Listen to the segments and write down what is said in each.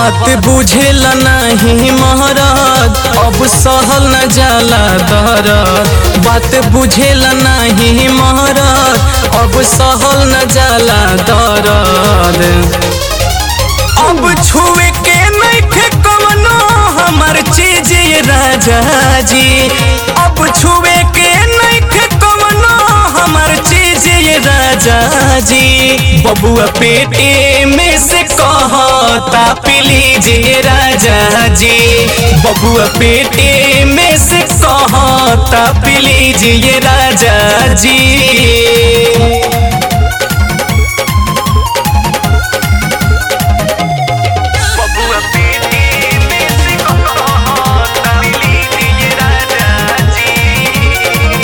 बात बुझेला नहीं महरद अब सहल न जाला दरद बात बुझेला नहीं महरद अब सहल न जाला दरद अब छुए के नइखे कवनो हमर चीज ये राजा जी अब छुए के नइखे कवनो हमर चीज ये राजा जी बबुआ पेटे में से कहता प्लीजिए राजा जी बबुआ पेटे में से कहता प्लीजिए राजा जी बबुआ पेटी में से कहता लीजिए राजा जी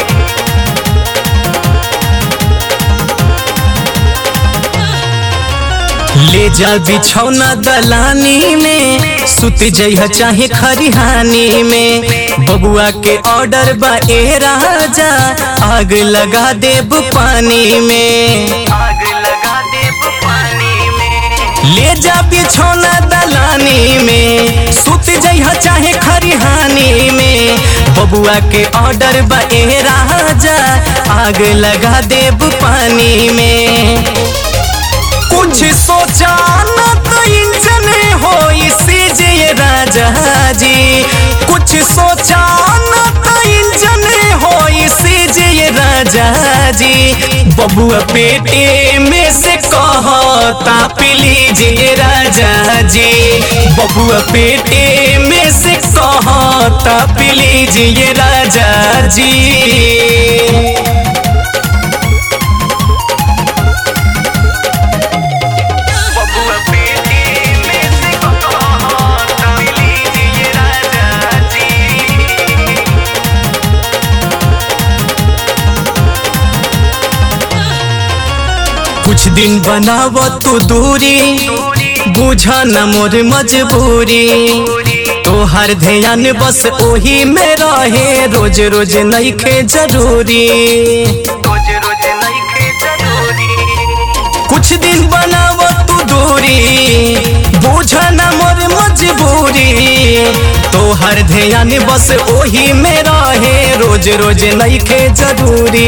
ले जा बिछौना दलानी में सुत जइह चाहे खरिहानी में बबुआ के ऑर्डर बा ए राजा आग लगा देब पानी में आग लगा दे पानी में ले जा बिछौना दलानी में सुत जइह चाहे खरिहानी में बबुआ के ऑर्डर बा ए राजा आग लगा देब पानी में कुछ सोचा न तो इंजन हो इसी ये राजा जी कुछ सोचा न तो इंजन हो इसी ये राजा जी बबुआ पेटे में से कहता प्लीजिए राजा जी बबुआ पेटे में से कहता प्लीजिए राजा जी बबुआ पेटी में से कहता लीजिए राजा जी कुछ दिन बनाव तू दूरी बुझा न मोर मजबूरी तोहर ध्यान बस ओही में रहे रोज रोज नइखे जरूरी रोज रोज नइखे जरूरी कुछ दिन बनाव तू दूरी बुझा न मोर मजबूरी तोहर ध्यान बस ओही में रहे रोज रोज नइखे जरूरी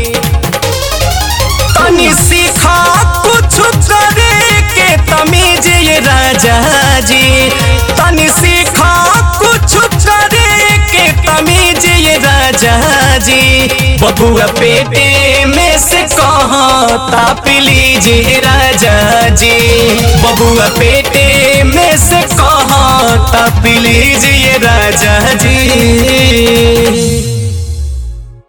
तनी सीखा कुछ करे के तमीज ये राजा जी तनी सीखा कुछ करे के तमीज ये राजा जी बबुआ पेटे में से कहता प्लीजिए राजा जी बबुआ पेटे में से कहता प्लीजिए राजा जी